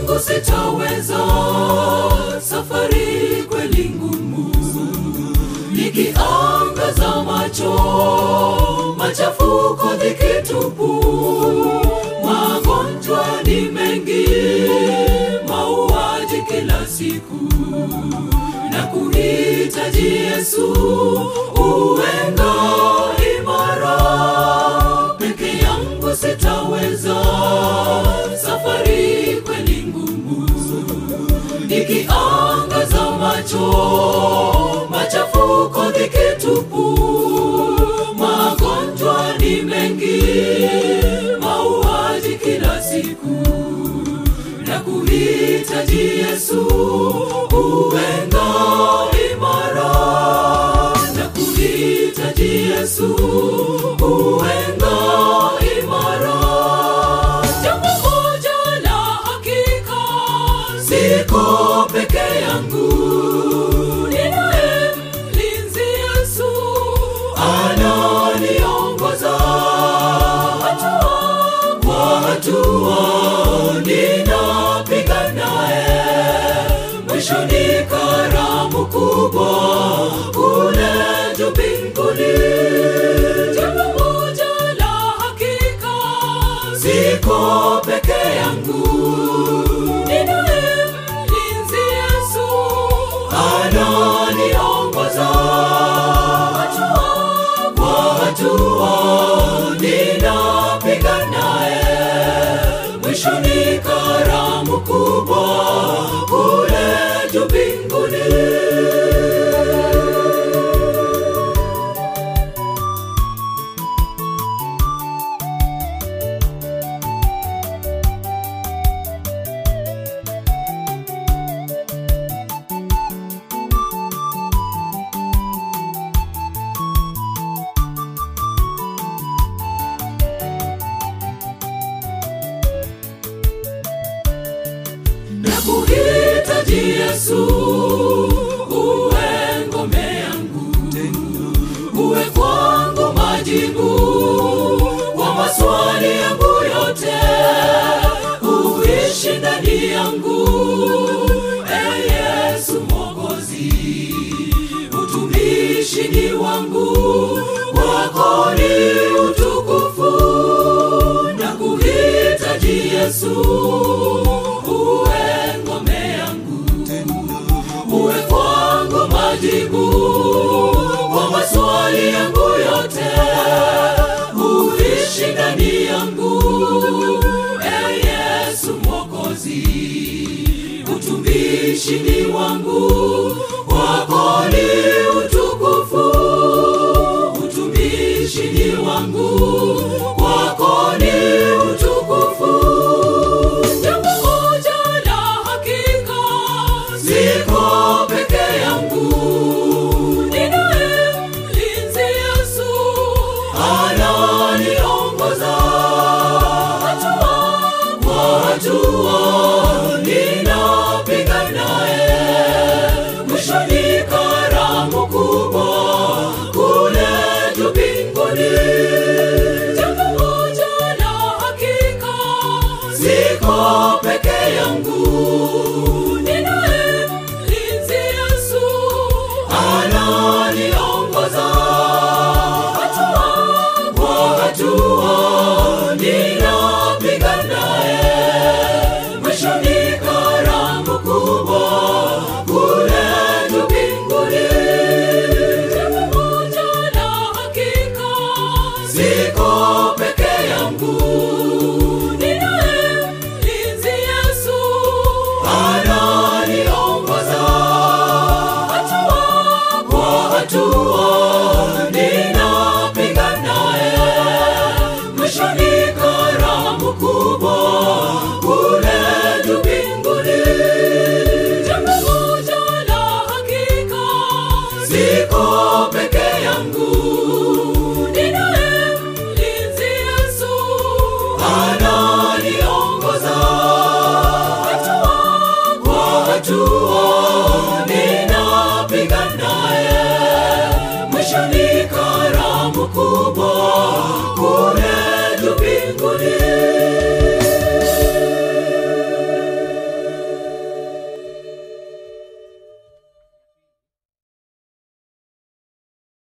yangu sitaweza, safari kweli ngumu, nikiangaza macho, machafuko dhiki tupu, magonjwa ni mengi, mauaji kila siku, na kuhitaji Yesu uwenga imara, peke yangu sitaweza, safari kweli ngumu, nikiangaza macho, machafuko dhiki tupu, magonjwa ni mengi, mauaji kila siku, na kuhitaji Yesu uwenga imara, na kuhitaji Yesu uwenga imara. Jambo moja la hakika, siko peke yangu, ninaye mlinzi Yesu ananiongoza hatua kwa hatua, ninapiga naye, mwisho ni karamu kubwa kule juu mbinguni. Jambo moja la hakika, siko peke yangu, ninaye mlinzi Yesu ananiongoza hatua kwa hatua, ninapiga naye, mwisho ni karamu kubwa kule juu mbinguni. na kuhitaji Yesu, uwe ngome yangu, uwe kwangu majibu kwa maswali yangu yote, uishi ndani yangu, e Yesu Mwokozi, utumishi ni wangu, wako ni utukufu na kuhitaji Yesu, uwe ngome yangu, uwe kwangu majibu kwa maswali yangu yote, uishi ndani yangu, e Yesu Mwokozi, utumishi ni wangu, wako ni utukufu, utumishi ni wangu, wako ni utukufu. Jambo moja la hakika, siko peke yangu, ninaye mlinzi Yesu ananiongoza hatua kwa hatua, ninapiga naye, mwisho ni karamu kubwa kule juu mbinguni. Jambo moja la hakika, siko peke yangu, ninaye mlinzi Yesu ananiongoza hatua kwa hatua, ninapiga naye, mwisho ni karamu kubwa kule juu mbinguni. Jambo moja la hakika, siko peke yangu, ninaye mlinzi Yesu ananiongoza hatua kwa hatua, ninapiga naye, mwisho ni karamu kubwa kule juu mbinguni. Jambo moja la hakika, siko peke yangu, ninaye mlinzi Yesu ananiongoza hatua kwa hatua, ninapiga naye, mwisho ni karamu kubwa kule juu mbinguni.